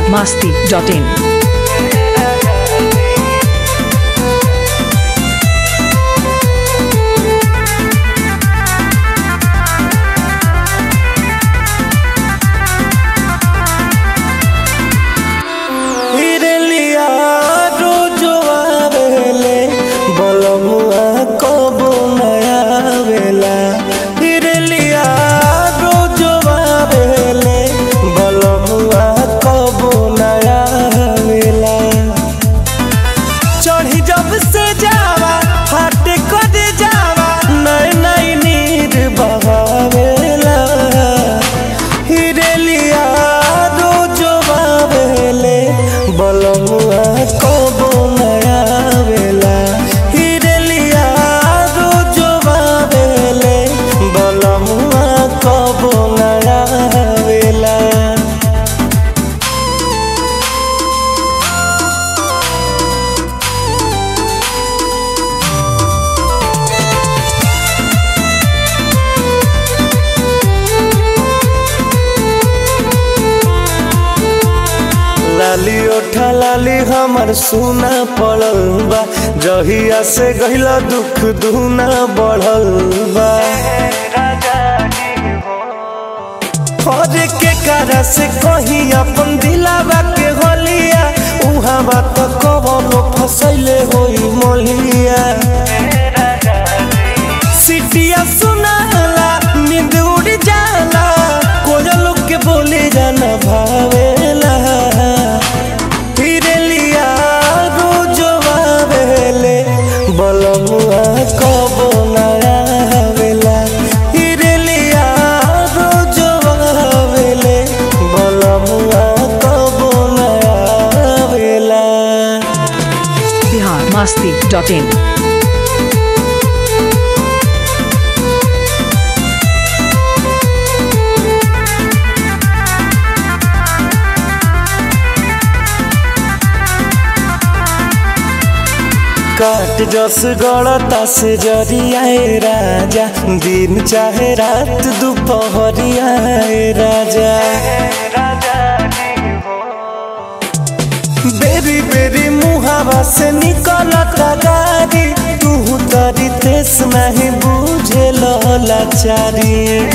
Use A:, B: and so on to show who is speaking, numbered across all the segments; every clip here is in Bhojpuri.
A: masti.in.
B: हिरलिया रोजो आवेले बलमुआ कबो नया आवेला हिरलिया रोजो आवेले बलमुआ कबो नया आवेला चढ़ी जब से जावा हट कर जावा नई नई नीर बहावेला हिरलिया रोजो बावेले बलमुआ कबो नया आवेला हिरलिया रोजो बावेले बलमुआ कबो नया आवेला लाली ओठा लाली हमर सुना पड़ल बा जहिया से गहिला दुख दुना बढ़ल बा हर के कारा से कही अपन दिलावा के होलिया उहाँ बात कबनो फसैले होई मोलिया सिटिया सुनाला नींद उड़ जाला कोयल के बोले जाना भावेला हिरलिया रोजो आवेले बलमुआ कबो नया आवेला हिरलिया रोजो आवेले बलमुआ कबो नया आवेला
A: Bihar masti.in.
B: काट जस गड़ता से जरियाए राजा दिन चाहे रात दोपहरियाए राजा बेरी बेरी मुहावा से निकलता गाड़ी तू तरी तेस नहीं बुझे लाचारी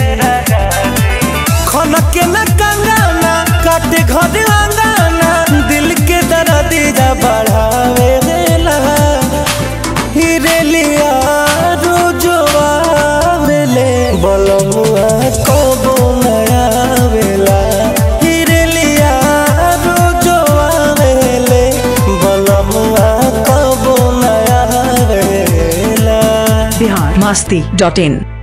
B: खनके न कंगाना काटे घर अंगाना दिल के दर्दिया बढ़ावे देला हिरेलिया रोजो आवेले बलमुआ कबो नया आवेला हिरेलिया रोजो आवेले बलमुआ कबो नया आवेला
A: Bihar masti.in.